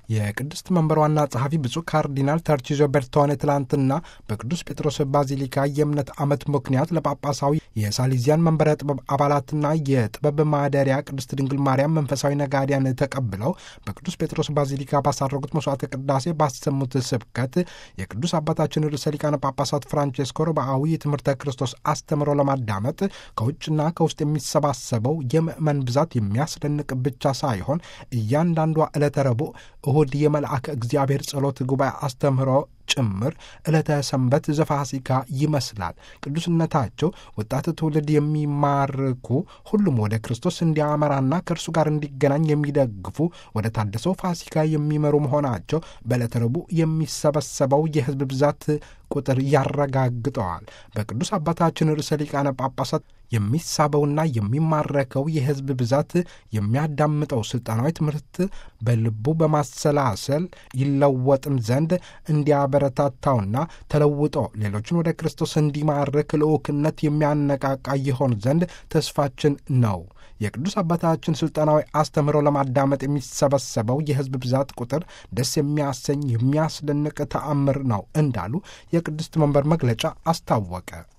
የቅድስት መንበር ዋና ጸሐፊ ብፁዕ ካርዲናል ተርቺዞ ቤርቶኔ ትላንትና በቅዱስ ጴጥሮስ ባዚሊካ የእምነት ዓመት ምክንያት ለጳጳሳዊ የሳሊዚያን መንበረ ጥበብ አባላትና የጥበብ ማደሪያ ቅድስት ድንግል ማርያም መንፈሳዊ ነጋዲያን ተቀብለው በቅዱስ ጴጥሮስ ባዚሊካ ባሳረጉት መስዋዕተ ቅዳሴ ባሰሙት ስብከት የቅዱስ አባታችን ርዕሰ ሊቃነ ጳጳሳት ፍራንቼስኮ ርብዓዊ የትምህርተ ክርስቶስ አስተምሮ ለማዳመጥ ከውጭና ከውስጥ የሚሰባሰበው የምዕመን ብዛት የሚያስደንቅ ብቻ ሳይሆን እያንዳንዷ ዕለተ ረቡዕ እሁድ የመልአከ እግዚአብሔር ጸሎት ጉባኤ አስተምህሮ ጭምር ዕለተ ሰንበት ዘፋሲካ ይመስላል። ቅዱስነታቸው ወጣት ትውልድ የሚማርኩ ሁሉም ወደ ክርስቶስ እንዲያመራና ከእርሱ ጋር እንዲገናኝ የሚደግፉ ወደ ታደሰው ፋሲካ የሚመሩ መሆናቸው በዕለተ ረቡዕ የሚሰበሰበው የሕዝብ ብዛት ቁጥር ያረጋግጠዋል። በቅዱስ አባታችን ርዕሰ ሊቃነ ጳጳሳት የሚሳበውና የሚማረከው የሕዝብ ብዛት የሚያዳምጠው ስልጣናዊ ትምህርት በልቡ በማሰላሰል ይለወጥም ዘንድ እንዲያበረታታውና ተለውጦ ሌሎችን ወደ ክርስቶስ እንዲማርክ ልዑክነት የሚያነቃቃ ይሆን ዘንድ ተስፋችን ነው። የቅዱስ አባታችን ስልጣናዊ አስተምህሮ ለማዳመጥ የሚሰበሰበው የሕዝብ ብዛት ቁጥር ደስ የሚያሰኝ የሚያስደንቅ ተአምር ነው እንዳሉ የቅድስት መንበር መግለጫ አስታወቀ።